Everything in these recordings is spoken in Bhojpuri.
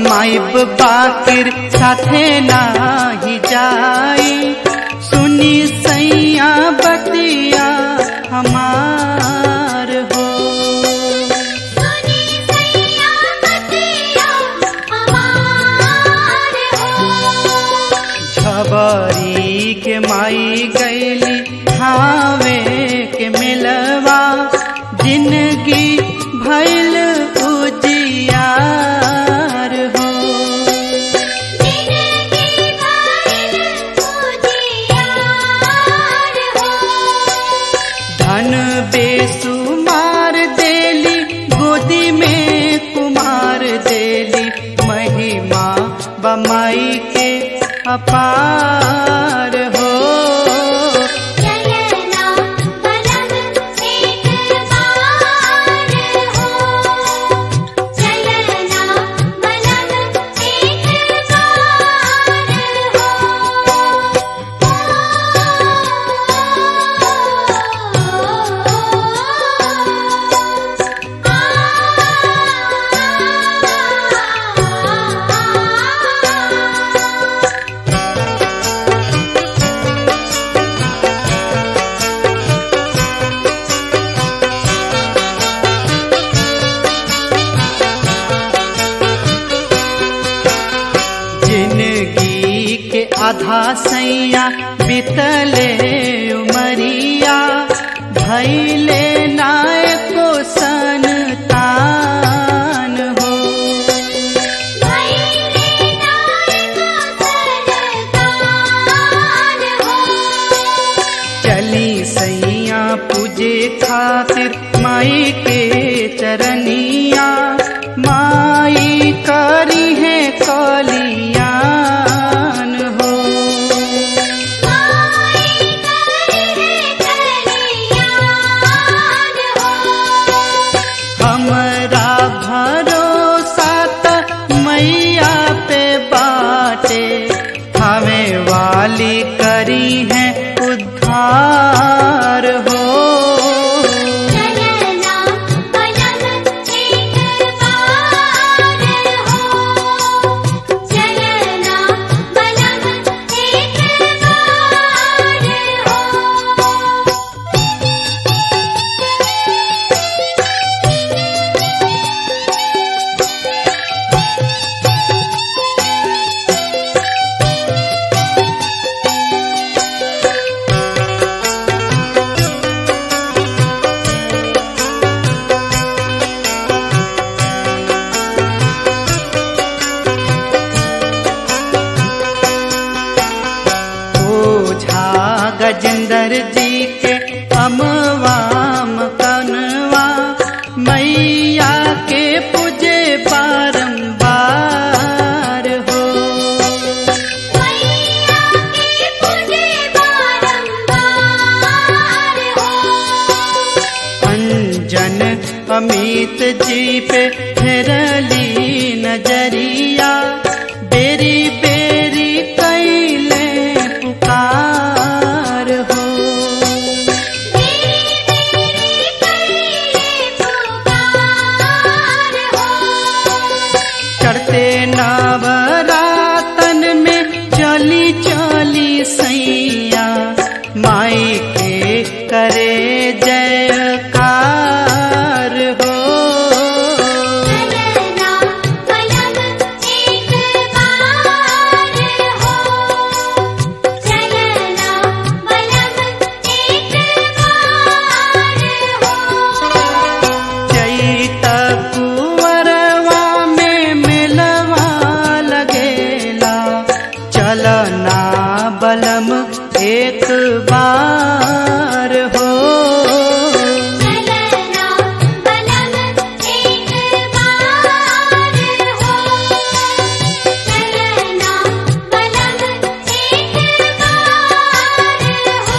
कमाइब बाकिर साथे नाही जाई सुनी सैया बतिया हमार हो सुनी सैया बतिया हमार हो छबरी के माई गैली हावे के मिलवा जिंदगी भैल उजियार हो जिंदगी भर उजियार हो धन बेसुमार देली गोदी में कुमार देली महिमा बमाई के अपार हो चलना बलम एक बार हो चलना बलम एक बार हो जिंदगी के आधा सैया बितले उमरिया भैले नायको संतान हो भैले नायक सरकार हो चली सैया पूजे खातिर माई के चरनिया माई करी है कलियान हो माई करे कल्याण हो हमरा भरोसा त मैया पे बाटे हमें वाली करी है उद्धार हो चलना बलम एक बार हो चलना बलम एक बार हो ओझा गजेंद्र जी के अमवाम कनवा मैया के पूजे बारंबार हो मैया के पूजे बारंबार हो अंजन अमित जी पे फेरली नजरिया बेरी बेरी कैले पुकार हो मेरी मेरी कैले पुकार हो चढ़ते नवरातन में चली चली सैया माई के करे जयकार हो चलना बलम एक बार हो चलना बलम एक बार हो चैत कुंवरवा में मिलवा लगेला चलना बलम एक बार हो चलना बलम एक बार हो चलना बलम एक बार हो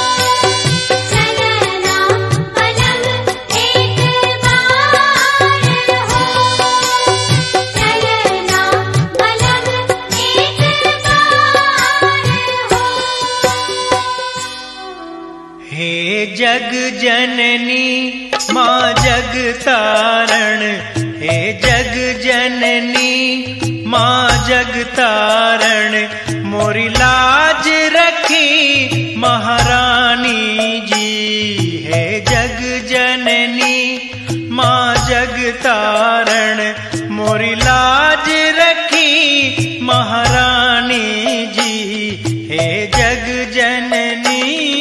चलना बलम एक बार हो चलना बलम एक बार हो हे जग जननी माँ जग तारण हे जग जननी जग तारण मोरी लाज रखी महारानी जी है जग जननी माँ जग तारण मोरी लाज रखी महारानी जी है जग जननी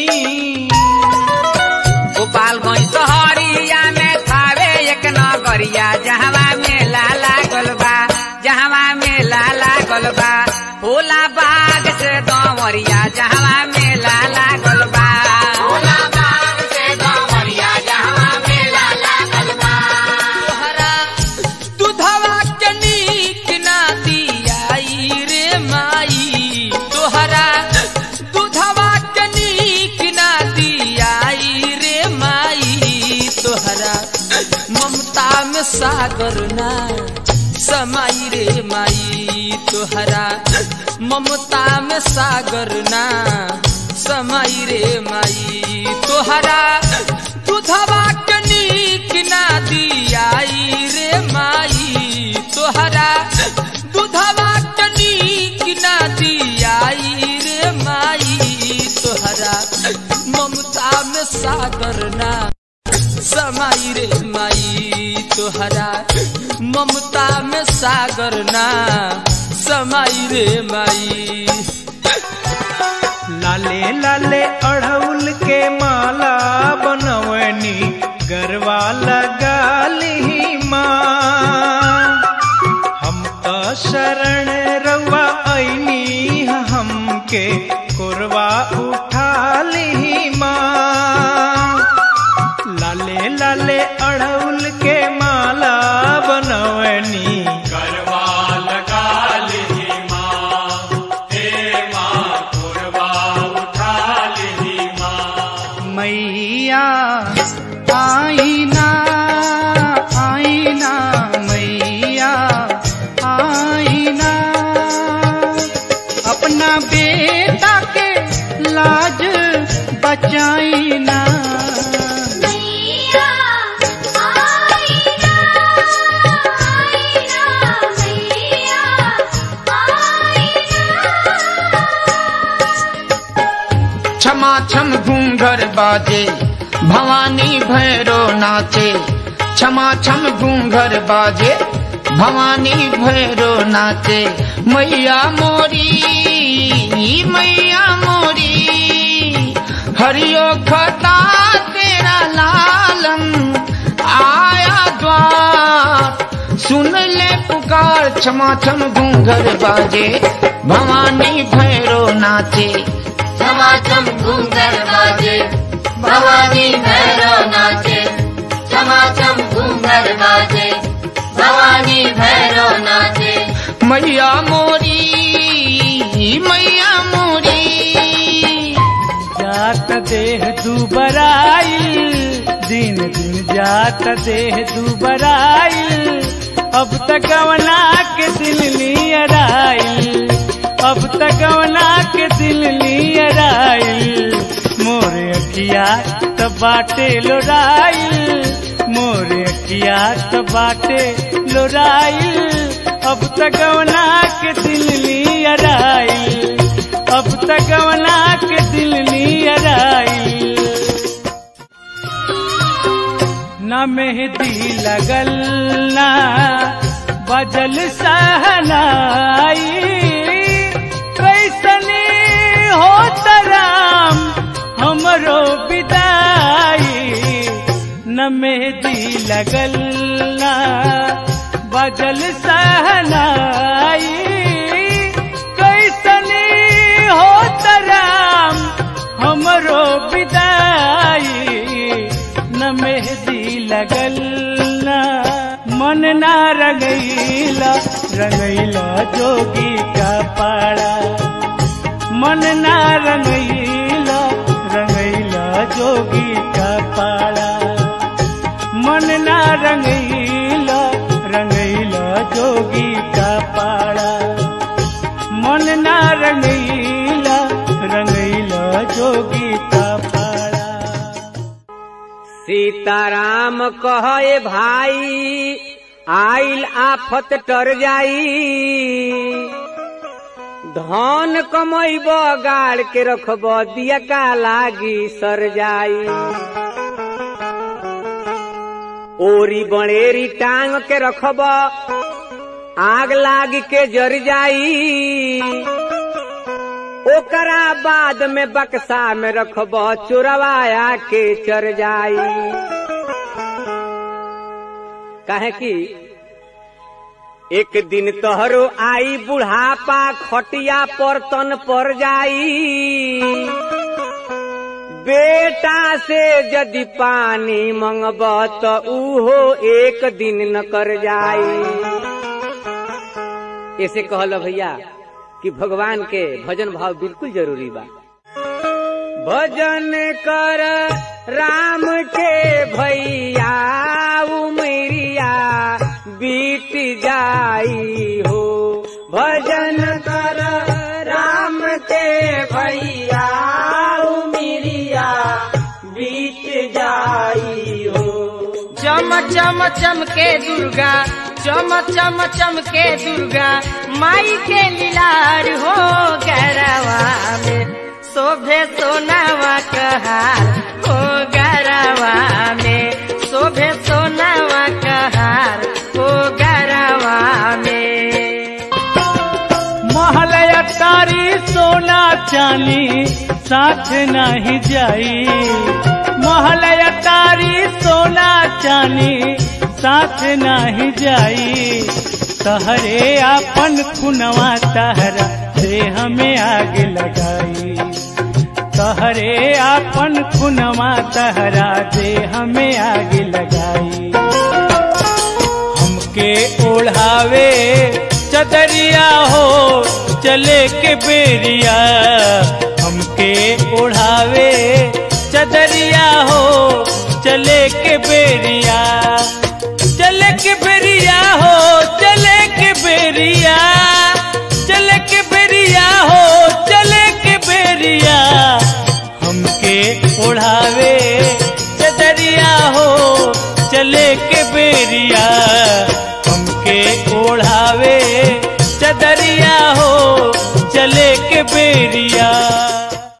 गोपालगंज शहरिया में थावे एक नगरिया जहवा मेला लागल बा जहवा मेला लागल बा होला बाग से दमरिया जहवा मेला लागल बा होला बाग से दमरिया जहवा मेला लागल बा तोहरा दूधवा के नीक ना दियाई रे माई तोहरा दूधवा के नीक ना दियाई रे माई तोहरा ममता में सागर ना समाई रे माई तोहरा ममता में सागर ना समाई रे माई तोहरा दूधवा के नीक ना दियाई रे माई तोहरा दूधवा के नीक ना दियाई रे माई तोहरा ममता में सागर ना समाई रे माई तोहरा ममता में सागर ना समाई रे माई लाले लाले अड़हुल के माला बनवनी गरवा लगा ली माँ हम तो शरण रवा ऐनी हमके कुरवा उठा ली माँ लाले लाले अड़हुल के माला बनवनी मैया आईना आईना मैया आईना अपना बेटा के लाज बचाईना मैया आईना आईना मैया आईना क्षमा छम घूंघर बाजे भवानी भैरो नाचे क्षमा छम घूंघर बाजे भवानी भैरो नाचे मैया मोरी मैया मोरी हरियो खता तेरा लालम आया द्वार सुन ले पुकार क्षमा छम घूंघर बाजे भवानी भैरो नाचे समाचम घूंघर बाजे भवानी भैरव नाचे समाचम घूंघर बाजे भवानी भैरव नाचे मैया मोरी मैया मोरी जात देह दुबराई दिन दिन जात देह दुबराई अब तक गवना के दिल नियराई अब तक गवना के दिल नियराई मोरे अखिया त बाटे लोराई मोरे अखिया त बाटे लोराई अब तक गवना के दिल नियराई अब तक गवना के दिल नियराई न मेहदी लगल ना बजल सहनाई कैसनी हो तराम हमरो विदाई न मेहदी लगल ना बजल सहनाई कैसनी हो तराम हमरो विदाई न मेहदी लगल ना मन ना रंगैला रंगैला जोगी का पाड़ा मन ना रंगैला रंगैला जोगी का पाड़ा मन ना रंगैला रंगैला जोगी का पाड़ा मन ना रंगैला रंगैला जोगी का पाड़ा सीताराम कहे भाई आइल आफत टर जाई धन कमैब गाड़ के रखब दिया का लागी सर जाई ओरी बड़ेरी टांग के रखब आग लाग के जर जाई ओकरा बाद में बक्सा में रखब चोरवाया के चर जाई काहे कि एक दिन तोहरो आई बुढ़ापा खटिया पर तन पर जाई बेटा से यदि पानी मंगब तो उहो एक दिन न कर जाई ऐसे कहल भैया कि भगवान के भजन भाव बिल्कुल जरूरी बा भजन कर राम के भैया उमरिया बीत जाई हो भजन कर राम के भैया उमरिया बीत जाई हो चम चम चम के दुर्गा चम चम चम के दुर्गा माई के लीलार हो गरवा में शोभे सोनावा कहार हो गरवा में शोभे सोनावा कहार हो गरवा में महलया तारी सोना चानी साथ नहीं जाई महलया तारी सोना चानी साथ नहीं जाई तहरे आपन खुनवा तहरा से हमें आग लगाई तहरे आपन खुनवा तहरा दे हमें आग लगाई हमके ओढ़ावे चदरिया हो चले के बेरिया हमके ओढ़ावे चदरिया हो चले के बेरिया चले के बेरिया हो चले के बेरिया चले के बेरिया हो चले के बेरिया हमके ओढ़ावे चदरिया हो चले के बेरिया हमके ओढ़ावे